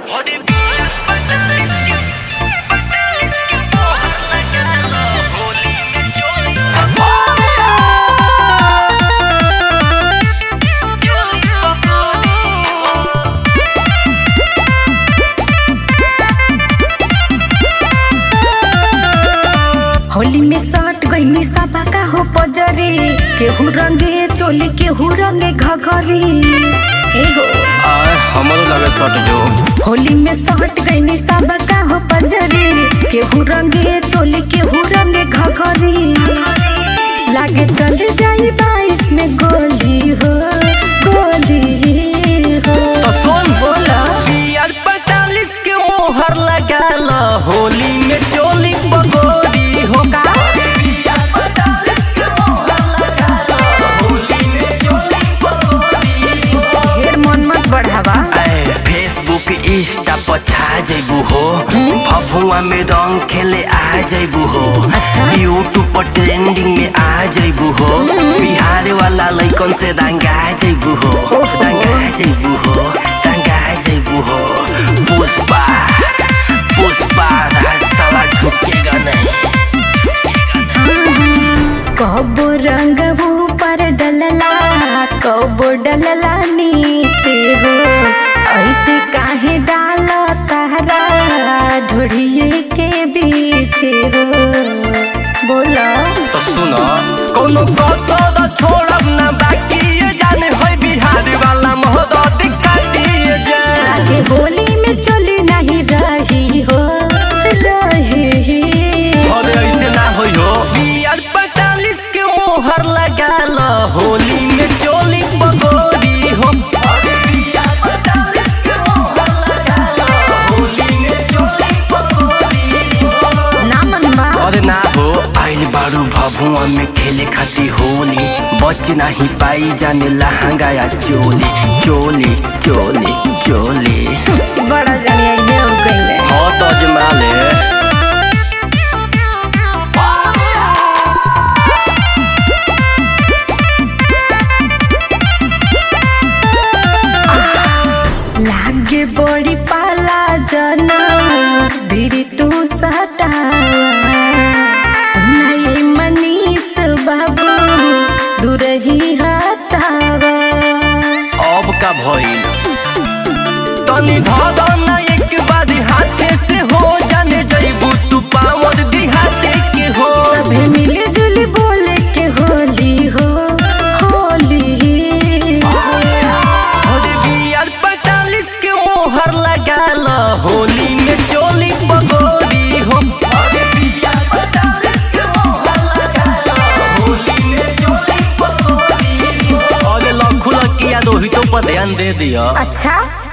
होली में सट गईनी सबा का हो पजरी केहू रंगे चोली केहू रंगे घघरी ए हो आय हमरो लगे सट जो होली में सट गईनी सबा का हो पजरी केहू रंगे चोली केहू रंगे घघरी लागे चल जाई बाईस में गोली हो गोली हो तो सुन बोला बियर पैतालीस के मोहर लगा ला होली में चोली पगोरी हो ढेर मन मत बढ़ावा आय फेसबुक इंस्टा पर छा जैबू हो फफुआ में रंग खेले आ जैबू हो यूट्यूब पर ट्रेंडिंग में आ जैबू हो बिहार वाला लइकन से दंगा जैबू हो दंगा जैबू हो दंगा जैबू हो पुष्पा पुष्पा साला झुकेगा नहीं कबो रंग ऊपर डलला कबो डलला नीचे हो ऐसे काहे डाल तारा ढोड़िए के बीचे हो बोला तो सुनो कोनो कसर छोड़ब ना बाकी ये जाने होय बिहार वाला मोहब्बत काटिए जान आगे होली में चली नहीं रही हो रही और ऐसे ना होई हो बियर पैतालीस के मोहर लगा ला होली में चोली पगोरी हो अरे बियर पैतालीस के मोहर लगा ला होली में चोली पगोरी हो ना मनवा अरे ना हो आइल बारू भभुआ में खेले खाती होली बच नहीं पाई जाने लहंगा या चोली चोली चोली चोली बड़ा जानी आइए हो गई हो तो अजमा ले लागे बड़ी पाला जना बिरी तू सटावा सुनाई मनीष बाबू दूरही हटावा अब का भइल तनी धर ना एक बार हाथे से हो जाने जइबू तू पावर दिहाते के हो सभे मिले जुली बोले के होली हो होली अरे बियर पैतालीस के मोहर लगा ला होली में चोली पगोरी हो अरे बियर पैतालीस के मोहर लगा ला होली में चोली पगोरी हो अरे लखुला किया रोहितों पर ध्यान दे दिया अच्छा